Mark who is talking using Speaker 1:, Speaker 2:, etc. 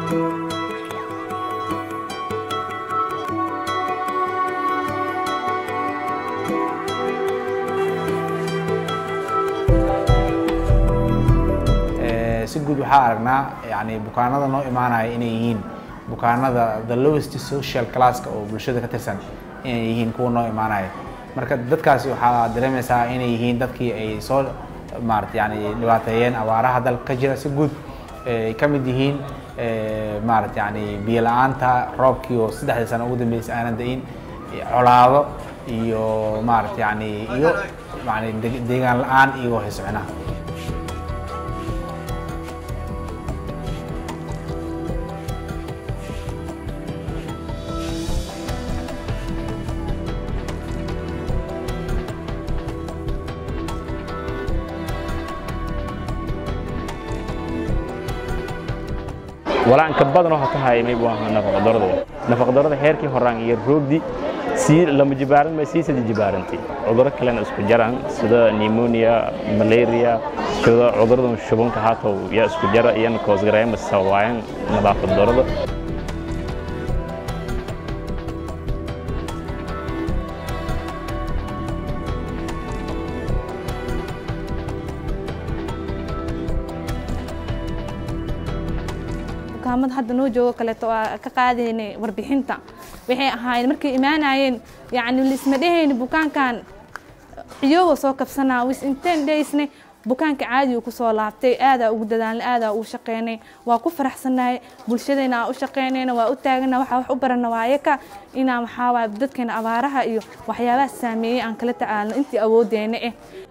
Speaker 1: si guud waxaa aragnaa yani bukaanada noo imaanaya inay yihiin bukaanada the lowest social classka oo bulshada ka tirsan inay yihiin kuwa noo imaanaya marka dadkaasi waxaa dareemaysaa inay yihiin dadkii ay soo maarata yani dhibaateeyeen abaaraha dalka ka jira si guud ay ka mid yihiin maarata yani biyo la-aanta roobkii oo saddexdii sano ugu dambeysay aanan da-in colaado iyo maarata yani iyo yani deegaan la-aan iyo haysocnaha
Speaker 2: walaanka badan oo ka hayay mayb waa nafaqa darada nafaqa darada heerkii horaan iyo roogdi sii lama jibaaran ma sii sida jibaarantay cudurro kalena isku jaraan sida pneumonia malaria sida cudurradan shubanka haatow yaa isku jara iyana koosgareema sababaayaan nadaafad darada
Speaker 3: bukaamada hadda noo joogo kaleeto waa ka qaadaynay warbixinta waxay ahaayeen markay imaanayeen yacni lisma dhehayni bukaankan ciyooga soo kabsanaa wis inteen dhaysne bukaanka caadigu kusoo laabtay aadaa ugu dadaalnay aadaa ugu shaqeynay waa ku faraxsanahay bulshadayna aa u shaqeynayna waa u taagana waxaa wax u barana waayaka inaa maxaa waay dadkeena abaaraha iyo waxyaabaha saameeyey aan kala tacaalno intii awoodeyna eh